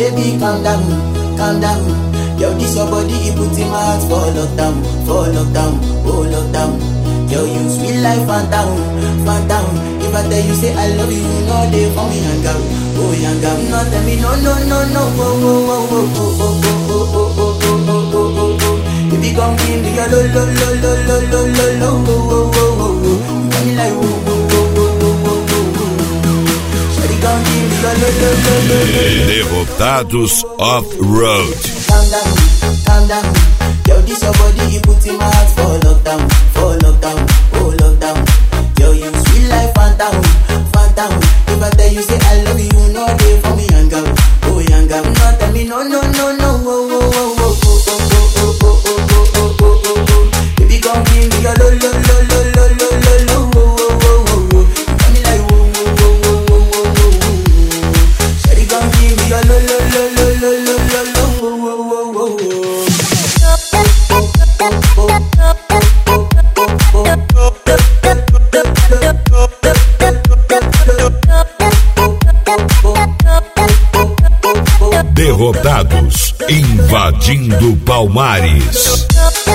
Baby, calm down, calm down. Yo, this your body, it puts in my heart for lockdown, for lockdown, oh lockdown. Yo, you sweet life, phantom, phantom. If I tell you say I love you, you know they for me hang out, oh hang out. No, tell me no, no, no, no, oh, oh, oh, oh, oh, oh, oh, oh, oh, oh, oh, oh, oh, oh, oh. If you come give me your lo, lo, lo, lo, lo, lo, lo, lo, oh, oh, oh, oh, oh. You got me like, oh, oh, oh, oh, oh, oh, oh, oh. Shawty, come give me your lo, lo, lo, lo, lo, lo. Derrotados Off-Road. calm down, calm down. Yo, this your body, it puts in my heart for lockdown, for lockdown, oh lockdown. Yo, you sweet life, phantom, phantom. If I tell you say I love you, you know they for me young girl, oh young girl. No, tell me no, no, no, no, oh, oh, oh, oh, oh, oh, oh, oh, oh, oh, oh, oh, oh, oh. Baby, come give me your lo, lo, lo, lo, lo, lo, lo, lo, oh, oh, oh, oh, oh. You got me like, oh, oh, oh, oh, oh, oh, oh, oh. Shawty, come give me your lo, lo, lo, lo, lo, lo, lo, lo, oh, oh, oh, oh, oh. Derrotados invadindo Palmares.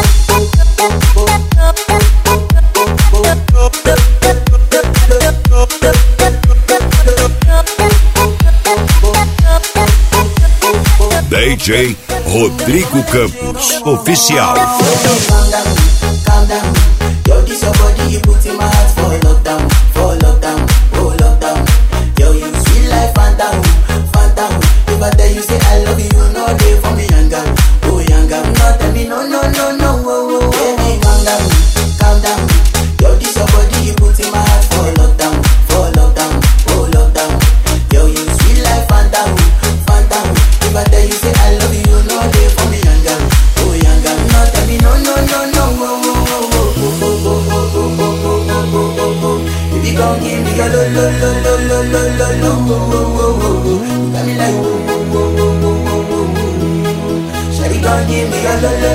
DJ Rodrigo Campos, oficial. calm down, calm down. Yo, this your body, you put in my heart for lockdown, for lockdown, oh lockdown. Yo, you sweet life, phantom, phantom. If I tell you say I love you, you know they for me young girl, oh young girl. No, tell me no, no, no, no, oh, oh, oh. Baby, calm down, calm down. Yo, this your body, you put in my heart for lockdown, for lockdown, oh lockdown. Yo, you sweet life, phantom, phantom. If I tell you say I love you, you know they for me young girl, oh young girl. No, tell me no, no, no, no, oh, oh, oh, oh, oh, oh, oh, oh, oh, oh, oh, oh, oh, oh. If you gon' give me your lo, lo, lo, lo, lo, lo, lo, lo, oh, oh, oh, oh, oh. You got me like, oh, oh, oh, oh, oh, oh, oh, oh. Shawty gon' give me your lo, lo,